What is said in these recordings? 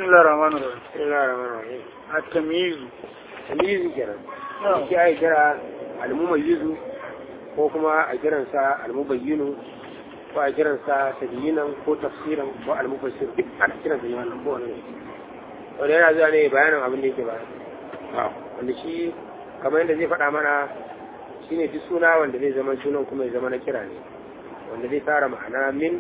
بسم الله الرحمن الرحيم بسم الله الرحمن الرحيم التمييز tamyizi kenan نعم shi ai kira almumayyizu ko kuma a kiransa almubayyinu ko a kiransa tadyinan ko tafsiran ko almufassir duk ana kiransa ne wannan ko wannan wanda yana zuwa ne bayanin abin da yake bayan wanda shi kamar yadda zai faɗa mana shine duk suna wanda zai zama sunan kuma ya zama na kira ne wanda zai tara ma'ana min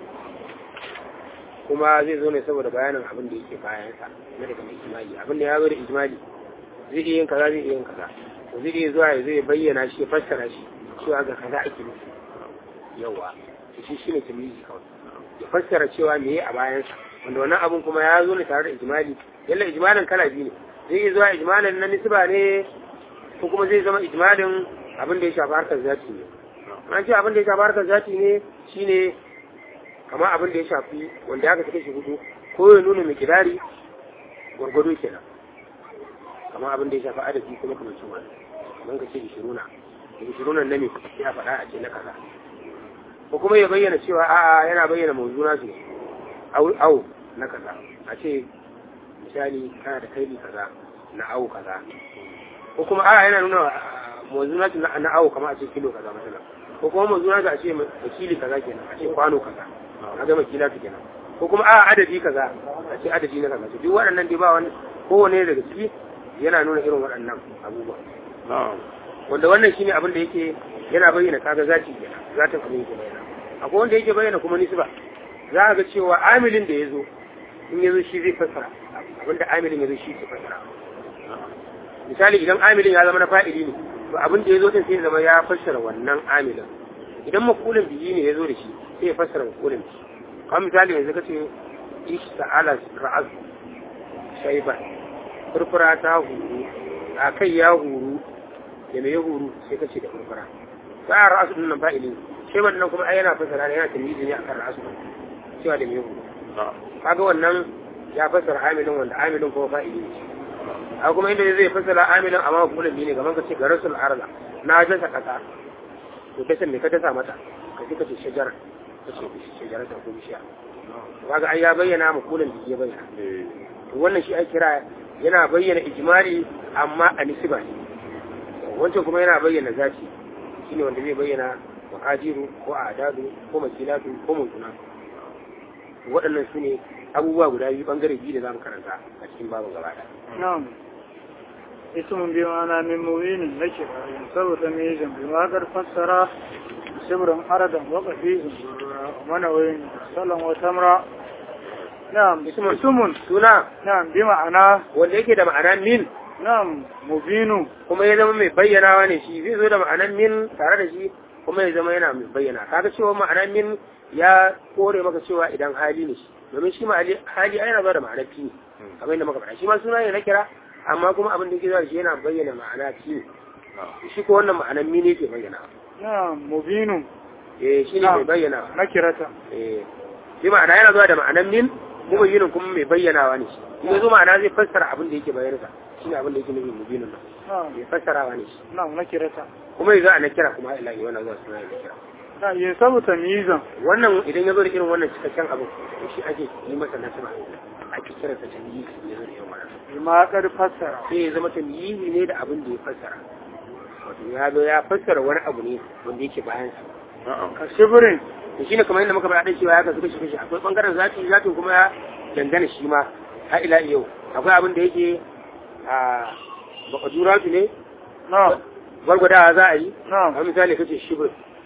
kuma zai zo ne saboda bayanin abin da yake bayansa na daga mai ijimali abin da ya zo da ijimali zai iya yin kaza zai iya yin kaza to zai iya zuwa ya zai bayyana shi ya fassara shi cewa ga kaza ake nufi yawa to shi shine tamyizi kawai ya fassara cewa me a bayansa wanda wannan abun kuma ya zo ne tare da ijimali yalla ijmalin kala biyu ne zai iya zuwa ijmalin na nisba ne ko kuma zai zama ijmalin abin da ya shafi harkar zati ne an ce abin da ya shafi harkar zati ne shine kamar abin da ya shafi wanda aka sake shi hudu ko ya nuna mai kidari gwargwado kenan kamar abin da ya shafi adadi kuma kamar cin wani kamar ka ce ishiruna ishiruna na me sai a faɗa a ce na kaza ko kuma ya bayyana cewa a'a yana bayyana mawzuna su au au na kaza a ce misali kana da kaili kaza na au kaza ko kuma a'a yana nuna mawzuna su na au kamar a ce kilo kaza masala ko kuma mawzuna su a ce makili kaza kenan a ce kwano kaza a ga makila su kenan ko kuma a'a adadi kaza a ce adadi na kaza to duk waɗannan dai ba wani kowane daga ciki yana nuna irin waɗannan abubuwa wanda wannan shine abin da yake yana bayyana kaga zati kenan zatin abin yake bayyana akwai wanda yake bayyana kuma nisba za a ga cewa amilin da ya zo in ya zo shi zai fassara abin da amilin ya zo shi ke fassara misali idan amilin ya zama na fa'ili ne to abin da ya zo din sai ya zama ya fassara wannan amilin idan makulin biyi ne ya zo da shi sai ya fassara makulin biyi kamar misali yanzu kace ish ta'ala ra'az shayban furfura ta huru a kai ya huru da mai ya huru sai kace da furfura ba a ra'asu din nan fa'ili sai wannan kuma ai yana fasara ne yana tamyizi ne akan ra'asu cewa da mai ya huru kaga wannan ya fasara amilin wanda amilin kuma fa'ili ne a kuma inda zai fasara amilin amma kullum ne gaban ka ce ga rasul arza na jasa kasa to kace me ka dasa mata ka ce kace shajar kace shajar ta ko bishiya kaga ai ya bayyana mu kullum da ya bayyana to wannan shi ai kira yana bayyana ijmali amma a nisba ne wancan kuma yana bayyana zati shine wanda zai bayyana makajiru ko adadu ko makilatu ko mutuna waɗannan su ne abubuwa guda biyu bangare biyu da za mu karanta a cikin babin gaba ɗaya نعم اسم بمعنى من مبين نكر ينصب تمييزا بما قد فسر سبرا حردا وقفيزا ومنوين سلم وتمرا نعم اسم. اسم suna نعم بمعنى wanda yake da ma'anar min نعم مبين kuma ya zama mai bayyanawa ne shi zai zo da ma'anar min tare da shi kuma ya zama yana mai bayyana kaga cewa ma'anar min ya kore maka cewa idan hali ne shi domin shi ma'ali- hali ai yana zuwa da ma'anar fi kamar yadda muka faɗa shi ma suna ne na kira amma kuma abin da yake zuwa da shi yana bayyana ma'ana fi shi ko wannan ma'anar min yake bayyana نعم مبين eh shi ne mai bayyana نكرة eh shi ma'ana yana zuwa da ma'anar min kuma yinin kuma mai bayyanawa ne shi in ya zo ma'ana zai fassara abin da yake bayyana shi ne abin da yake nufin mubinin nan نعم mai fassarawa ne shi نعم نكرة kuma ya zo a na kira kuma ila yi wannan zuwa suna na kira نعم ينصب تمييزا wannan idan ya zo da irin wannan cikakken abu to shi ake yi masa nasaba ake kira sa tamyizi ya zo da irin wannan بما قد فسر sai ya zama tamyizi ne da abin da ya fassara wato ya zo ya fassara wani abu ne wanda yake bayan sa كشبر to shine kamar yadda muka faɗa cewa ya kasu kashi kashi akwai bangaren zati zatin kuma ya dangana shi ma har ila yau akwai abin da yake a bakaduratu ne نعم gwargwadawa za a yi نعم a misali kace shibir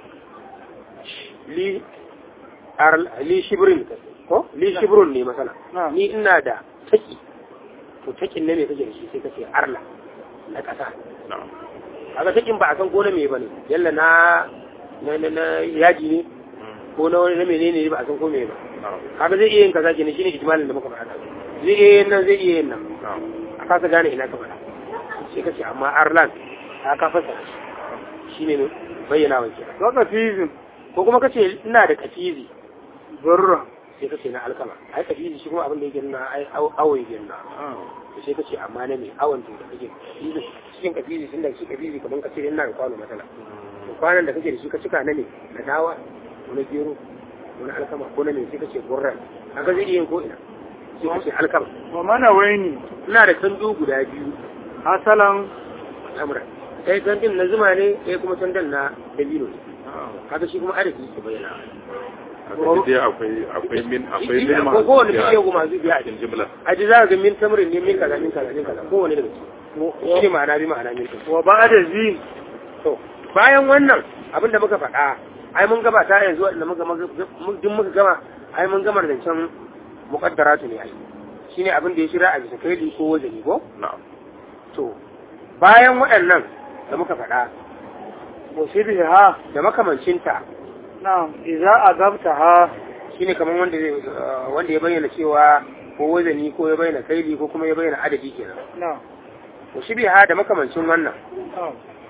li ar- li shibrin ko li shibrun ne masala نعم ni ina da taki to takin ne me kake da shi sai kace arla na kasa kaga takin ba a san ko na me bane yalla na na na, na yaji ne ko na wani na menene ne ba a san ko me ba kaga zai iya yin kaza kenan shine ijmalin da muka faɗa zai iya yin nan zai iya yin nan a kasa gane ina ka faɗa sai kace amma arlan ta ka fasa shine ne bayyana wa kenan وقفيز ko kuma kace ina da kafizi برة sai kace na alkama ai kafizi shi kuma abin da yake nuna ai awo yake nuna to sai kace amma na me awon to da kake kafizi cikin kafizi tunda shi kafizi kaman kace ina da kwano matsala to kwanan da kake da shi ka cika na ne na dawa ko na gero ko na alkama ko na me sai kace gurran kaga zai iya yin ko ina sai ka ce alkama wa mana waini ina da tandu guda biyu asalan amra ɗaya tandin na zuma ne ɗaya kuma tandan na dabino ne kaga shi kuma adadi ke bayyana haka dai akwai akwai min akwai min ko kowane biya bishiya kuma masu biya a cikin jimla a ji za ka ga min tamarin ne min kaza min kaza min kaza kowane daga ciki shi ne ma'ana bi ma'ana min kaza wa ba'da zi to bayan wannan abin da muka faɗa ai mun gabata yanzu wanda muka duk muka gama ai mun gama da can muqaddaratu ne ai shine abin da ya shira a bisa kaidi ko wajeni ko na'am to bayan waɗannan da muka faɗa wa shibha da makamancinta na'am idza azabtaha shine kamar wanda zai wanda ya bayyana cewa ko wazani ko ya bayyana kaidi ko kuma ya bayyana adadi kenan na'am to shibiha da makamancin wannan na'am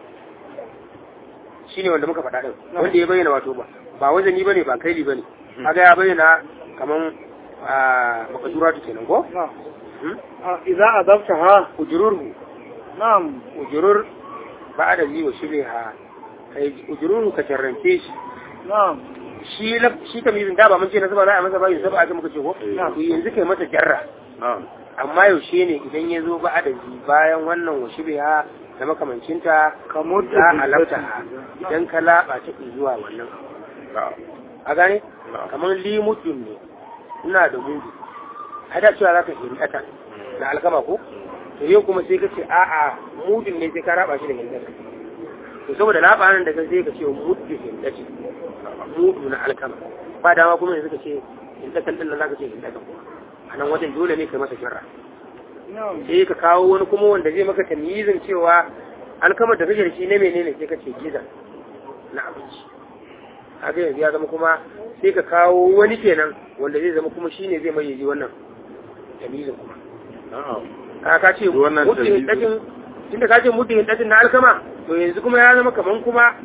shine wanda muka faɗa din wanda ya bayyana wato ba ba wazani bane ba kaidi bane kaga ya bayyana kaman a makaduratu kenan ko na'am Hmm? Ah, idza azabtaha ujururhu na'am ujurur ba da wa shibiha kai ujururhu ka tarrance shi na'am shi la shi kamizin da ba mun ce na saba za a masa bayin saba aka muka ce ko Eh. to yanzu kai masa jarra na'am amma yaushe ne idan ya zo ba adadi bayan wannan wa shibiha da makamancinta kamar za a lafta idan ka laɓa ta zuwa wannan na'am a gane na'am kamar limudin ne ina da mudu a da cewa za ka hindata na alkama ko to yau kuma sai ka ce a'a mudin ne sai ka raba shi da hindata to saboda laɓa nan da ka sai ka ce mudu hindata mudu na alkama ba dama kuma yanzu ka ce hindatan din nan za ka ce hindata kuma a nan wajen dole ne kai masa shirra na'am sai ka kawo wani kuma wanda zai maka tamyizin cewa alkamar da kake da shi ne menene sai ka ce giza na abinci haka yanzu ya zama kuma sai ka kawo wani kenan wanda zai zama kuma shine zai mai wannan tamyizin kuma na'am ka ka ce Wannan muddin tamyizin. hiddatin tunda ka ce muddin hiddatin na alkama to yanzu kuma ya zama kaman kuma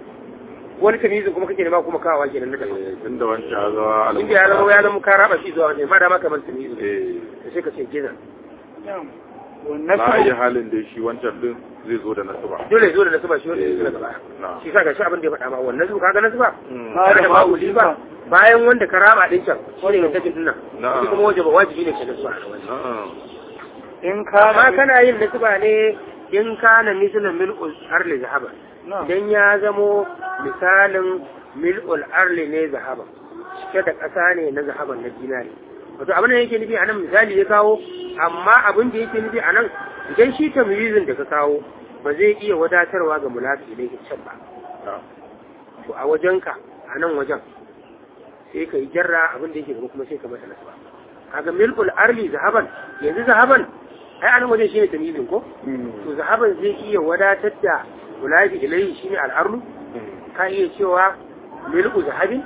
wani tamyizin kuma kake nema kuma kawawa kenan na daban eh tunda wancan ya zama inda ya zama ya zama ka raba shi zuwa wani ba dama kamar tamyizin eh to sai ka ce giza na'am na iya wannan halin da shi wancan din zai zo da nasu ba dole zo da nasu ba shi wanda ya zo daga baya na'am shi sa ga shi abin da ya faɗa ma wannan su kaga nasu ba Mm. Ba tare da da babu babu ba bayan wanda ka raba din can shi ne takin dinnan Na'am. shi kuma wajibi wajibi ne ka nasu ba na'am in ka amma kana yin nasu ba ne in kana misalin mil'ul arli zahaba na'am idan ya zamo misalin mil'ul arli ne zahaba cike da ƙasa ne na zahaban na dinari wato abin da yake nufi a nan misali ya kawo amma abin da yake nufi a nan idan shi tamyizin da ka kawo ba zai iya wadatarwa ga mulafi ne can ba na'am to a wajenka a nan wajen sai ka yi jarra abin da yake gaba kuma sai ka masa nasaba kaga milkul arli zahaban yanzu zahaban ai a nan wajen shine tamyizin ko to zahaban zai iya wadatar da mulafi ilayhi shine al'arlu ka iya cewa milku zahabin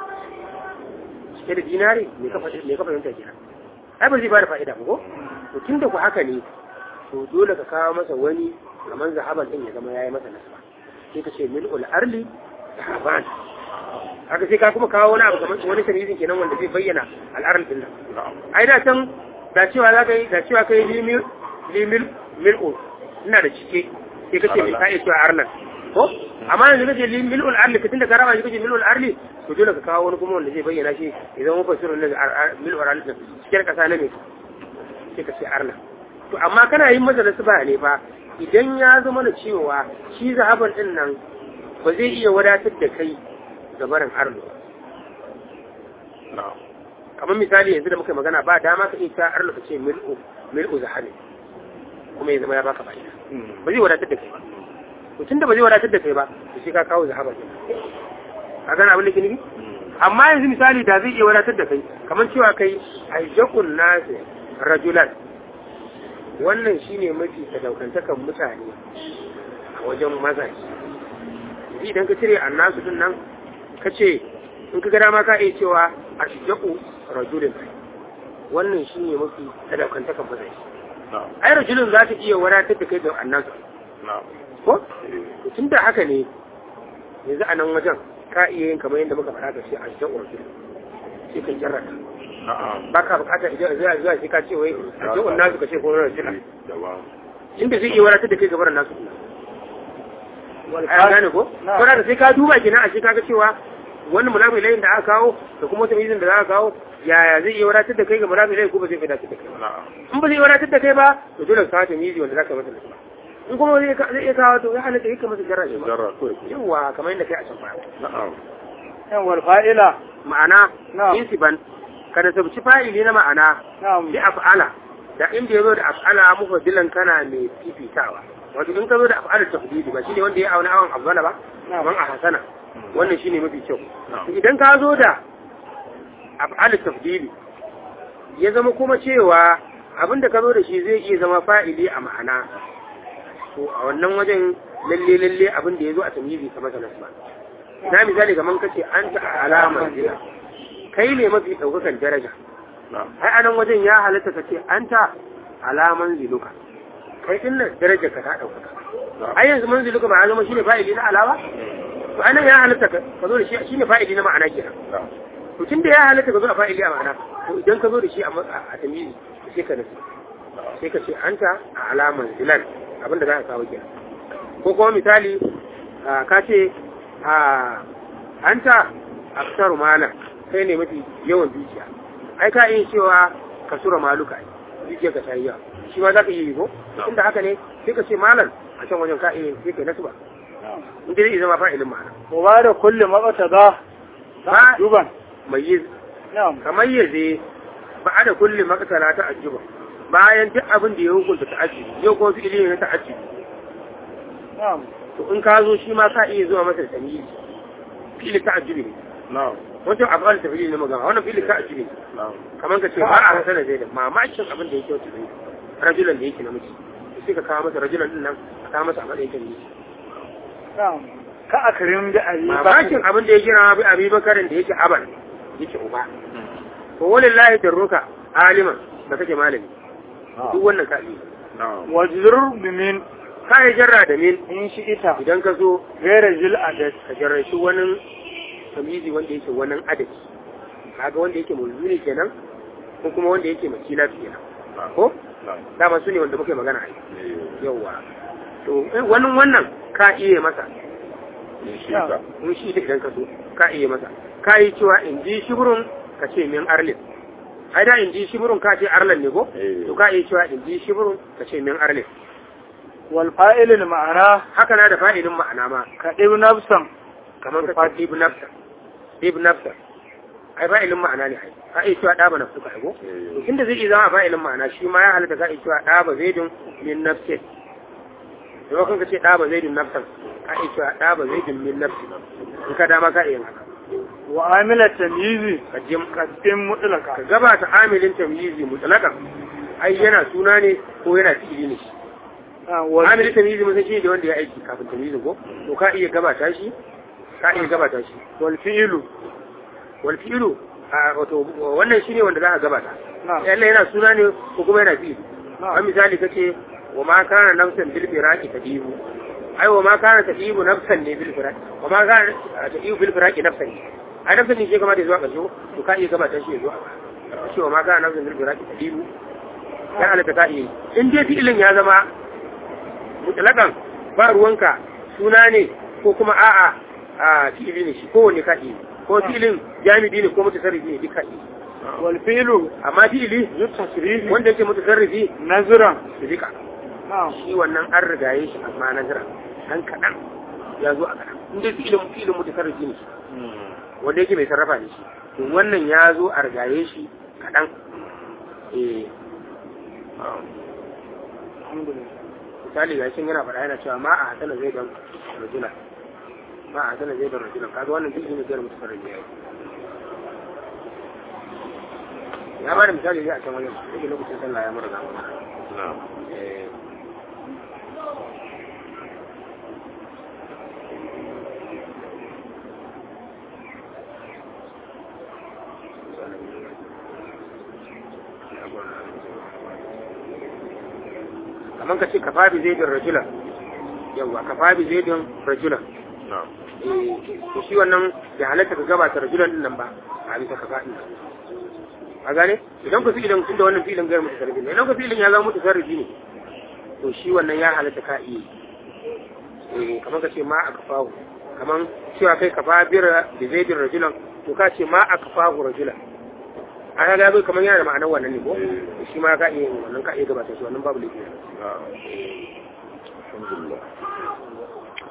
cike da dinari me ka faɗi me ka fahimta kenan ai ba zai ba da fa'ida ba ko to tunda ku haka ne to dole ka kawo masa wani kamar zahaban din ya zama yayi masa nasaba sai ka ce mil'ul arli zahaban haka sai ka kuma kawo wani abu kamar wani tamyizin kenan wanda zai bayyana al'arl din nan na'am ai da can da cewa za ka yi da cewa kai limil limil mil'ul ina da cike sai kace mai ka iya cewa arlan ko amma yanzu kace mil'ul arli ka tunda ka raba shi kace mil'ul arli to dole ka kawo wani kuma wanda zai bayyana shi idan mun fasirin nan mil'ul arli din cikin kasa na me sai ka ce arlan to amma kana yin masa nasiba ne fa idan ya zama da cewa shi zahaban din nan ba zai iya wadatar da kai ga barin arlo na'am kamar misali yanzu da muka yi magana ba dama ka iya cewa arlo ka ce mil'u mil'u zahabi kuma ya zama ya baka fa'ida ba zai wadatar da kai ba to tunda ba zai wadatar da kai ba to sai ka kawo zahaba ne a gana abin da ke nufi amma yanzu misali da zai iya wadatar da kai kamar cewa kai ayyakun nasu rajulan wannan shine mafi sadaukantakan mutane a wajen mazaje yanzu idan ka cire annasu din nan ka ce in ka ga dama ka iya cewa ashjaku rajulin wannan shine mafi sadaukantakan mazaje na'am ai rajulin za ta iya wadatar da kai da annasu na'am ko eh to tun da haka ne yanzu a nan wajen ka iya yin kamar yadda muka faɗa da shi a cikin urfi sai ka jarrata na'am ba ka buƙatar idan zuwa zuwa sai ka ce wai a cikin nasu ka ce ko wani rajula daban inda zai iya wadatar da kai gabar nasu ai an gane ko Na'am. ko da sai ka duba kenan a shi kaga cewa wani mulafi layin da aka kawo da kuma wata mizin da za a kawo yaya zai iya wadatar da kai ga mulafi layin ko ba zai wadatar da kai ba na'am in ba zai wadatar da kai ba to dole ka kawo ta mizi wanda za ka masa nasba in kuma zai zai iya kawo to ya halatta kai ka masa jarra shi ba jarra ko yawa kamar yadda kai a can baya na'am yan wal fa'ila ma'ana Na'am. insiban kada sabci fa'ili na ma'ana na'am bi af'ala da inda yazo da af'ala mufaddilan kana mai fifitawa wato in ka zo da af'ala tafdili ba shine wanda ya auna awan afdala ba Na'am. kaman a hasana wannan shine mafi kyau Na'am. To idan ka zo da af'ala tafdili ya zama kuma cewa abinda ka zo da shi zai iya zama fa'ili a ma'ana to a wannan wajen lalle lalle abin da ya zo a tamyizi kamar sa nasba na misali kaman kace anta alama jina kai ne mafi daukakan daraja na'am ai anan wajen ya halatta ka ce anta alaman ziluka kai din nan darajar ka ta dauka ai yanzu manziluka ba ya zama shine fa'ili na alawa to anan ya halatta ka ka zo da shi shine fa'ili na ma'ana kenan na'am to tunda ya halatta ka zo da fa'ili a ma'ana to idan ka zo da shi a ma- a tamyizi sai ka nufi sai ka ce anta a alaman zilan abinda za ka kawo kenan ko kuma misali ah, ka ce a anta aksaru malan kai ne mafi yawan dukiya ai ka iya cewa ka sura maluka ai dukiya ka tayi yawa shi ma za ka iya yi ko inda haka ne sai ka ce malan a can wajen ka iya sai ka nasu ba in dai zai zama fa'ilin ma'ana wa ba da kulli maqtada ba duban mai yi na'am kamar yaze ba a da kulle makasala ta ajiba bayan duk abin da ya hukunta ta ajibi yau kuma fi'ili ne na ta ajibi na'am to in ka zo shi ma ka iya zuwa masa da tamyiz fi'ili ta ajibi ne na'am wancan afal ta fi'ili na magana wannan fi'ili ta ajibi ne na'am kamar ka ce ba a hasana zai da mamakin abin da yake wata zai rajulan da yake namiji sai ka kawo masa rajulan din nan ka kawo masa a matsayin tamyiz na'am ka akrim da ayi mamakin abin da ya gina bi abi bakarin da yake aban yake uba to walillahi darruka aliman da kake malami duk wannan ka iya na'am wajrur bimin ka yi jarra da min in shi ita idan ka zo gaira jil adat ka jarrashi wani tamizi wanda yake wani adadi kaga wanda yake mulzuni kenan ko kuma wanda yake makila kenan ko na'am dama su ne wanda muke magana a yi eh yawwa to eh, wani wannan ka iya masa ni shi ka in shi da idan ka so ka iya masa ka yi cewa in ji shiburun ka ce min arlin ai da in ji shiburun ka ce arlan ne ko Eh. to ka iya cewa in ji shiburun ka ce min arlin wal fa'ilil ma'ana haka na da fa'ilin ma'ana ma ka ɗibi nafsan kamar ka ce ibn nafsa ibn nafsa ai fa'ilin ma'ana ne ai ka iya cewa ɗaba nafsu ka ko Eh. to inda zai iya zama fa'ilin ma'ana shi ma ya halatta ka iya cewa ɗaba zaidun min nafsin da kan ka ce ɗaba zaidun nafsan ka iya cewa ɗaba zaidun min nafsin in ka dama ka iya yin haka wa amila tamyizi ka jim ka ɗin mutlaka ka gabata amilin tamyizi mutlaqan ai yana suna ne ko yana fi'ili ne Ah, wal amilin tamyizi mun san shi ne wanda ya aiki kafin tamyizin ko to ka iya gabata shi ka iya gabata shi wal fi'lu wal fi'lu a wato wannan shine wanda za ka gabata na'am yalla yana suna ne ko kuma yana fi'ili na'am a misali kace wa ma kana nafsan bil firaqi tadibu ai wa ma kana tadibu nafsan ne bil firaqi wa ma kana tadibu bil firaqi nafsan ne ai nafsan ne shi kamar da zuwa ƙarshe to ka iya gabata shi ya zuwa kace wa ma kana nafsan bil firaqi tadibu ya halatta ka iya yi. in dai fi'ilin ya zama mutlakan ba ruwanka suna ne ko kuma a'a a fi'ili ne shi kowanne ka iya yi. ko fi'ilin jami'i ne ko mutasarrifi ne duka iya yi. wal fi'lu amma fi'ili zu tasrifi wanda yake mutasarrifi nazran su rika na'am shi wannan an rigaye shi amma na jira dan kaɗan ya zo a kaɗan in dai fi'ilin fi'ilin mutasarrifi ne shi wanda yake mai sarrafa ne shi to wannan ya zo a rigaye shi kaɗan eh alhamdulillah misali ga shin yana faɗa yana cewa ma a hasana zai dan rajula ma a hasana zai dan rajula kaga wannan fi'ilin ne zai mutasarrifi ya yi ya ba da misali zai a can wajen yake lokacin sallah ya mura gama na'am eh kamar ka ce kafa bi zaidin rajulan yawwa kafa bi zaidin rajulan na'am eh to shi wannan ya halatta ka gabata rajulan din nan ba a bisa kafa din a gane idan ku fi'ilin tunda wannan fi'ilin gairu mutasarrifi ne idan ku fi'ilin ya zama mutasarrifi ne to shi wannan ya halatta ka iya yi. eh kamar ka ce ma a kafahu kaman cewa kai kafa bira da zaidin rajulan to ka ce ma a kafa rajulan a ga bai kamar yana da ma'anar wannan ne ko shi ma ka iya yin wannan ka iya gabata shi wannan babu laifi na'am alhamdulillah